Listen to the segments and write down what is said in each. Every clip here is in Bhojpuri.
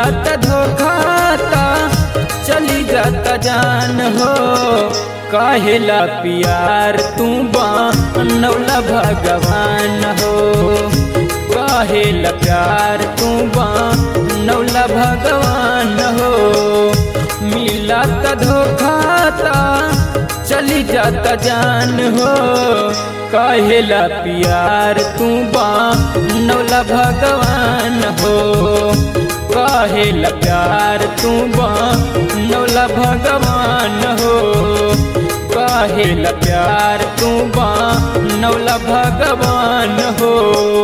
मिला त धोखाता चली जाता जान हो काहेला प्यार तू नौला भगवान हो काहेला प्यार तू नौला भगवान हो मिला त धोखाता चली जाता जान हो काहेला प्यार तू नौला भगवान हो काहेला प्यार तू नौला भगवान हो काहेला प्यार तू नौला भगवान हो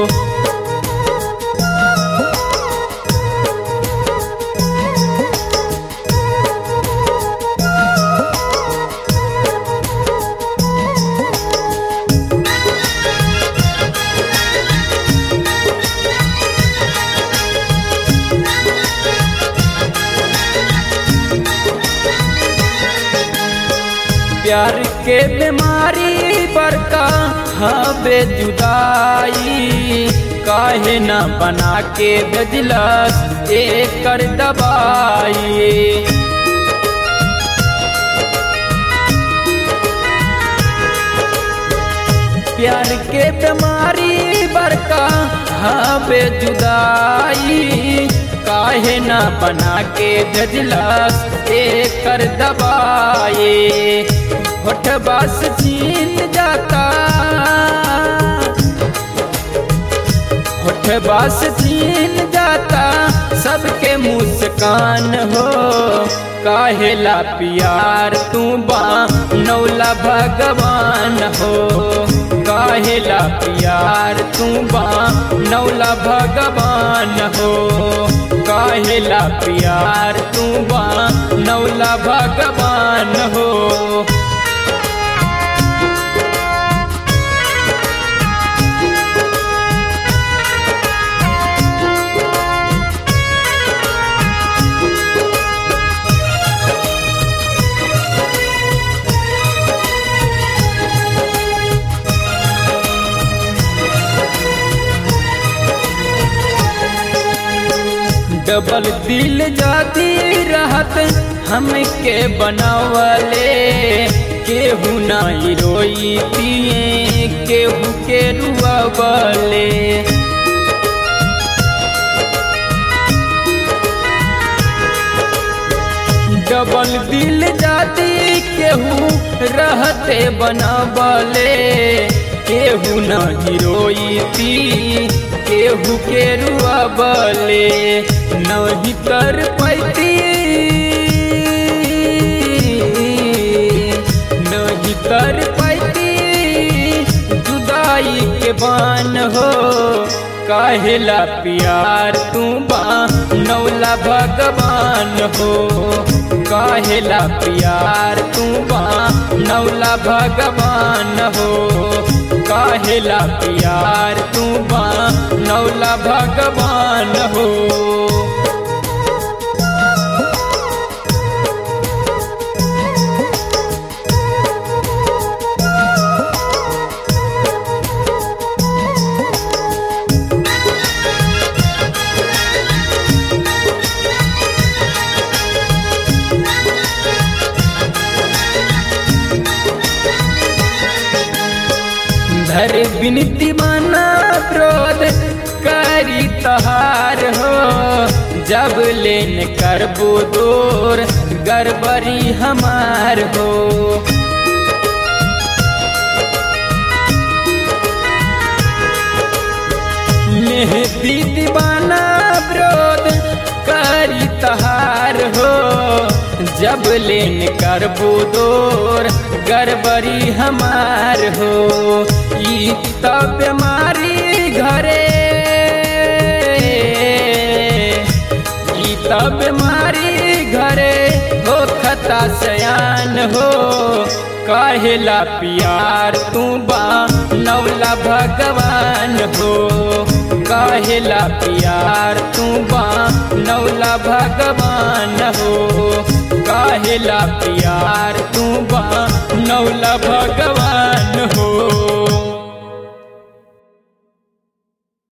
प्यार के बीमारी बड़का हबे जुदाई काहे न बना के भेजलस एकर दवाई प्यार के बीमारी बड़का हबे जुदाई काहे न बना के भेजलस एकर दवाई होठ बस छीन जाता होठ बस छीन जाता सबके मुस्कान हो काहेला प्यार तू बा नौला भगवान हो काहेला प्यार तू बा नौला भगवान हो काहेला प्यार तू बा नौला भगवान हो डबल दिल जाती रहत हमके बनावले केहू नाई रोई पिए केहू के रुआवले डबल दिल जाती केहू रहते बनावले केहू नहीं रोई पी केहू के रुआवले नहीं कर पैती नहीं कर पैती जुदाई के बान हो काहेला प्यार तू बा नौला भगवान हो काहेला प्यार तू बा नौला भगवान हो काहेला प्यार तू बा नौला भगवान हो धर बिनती मना क्रोध करी तहार हो जब लेन करबो दूर गड़बड़ी हमार हो मेहदी दीवाना विरोध करी तहार हो जब लेन करबो दूर गड़बड़ी हमार हो ई तब बीमारी घरे ई तब बीमारी घरे हो खता सयान हो काहेला प्यार तू बा नौला भगवान हो काहेला प्यार तू बा नौला भगवान हो काहेला प्यार तू बा नौला भगवान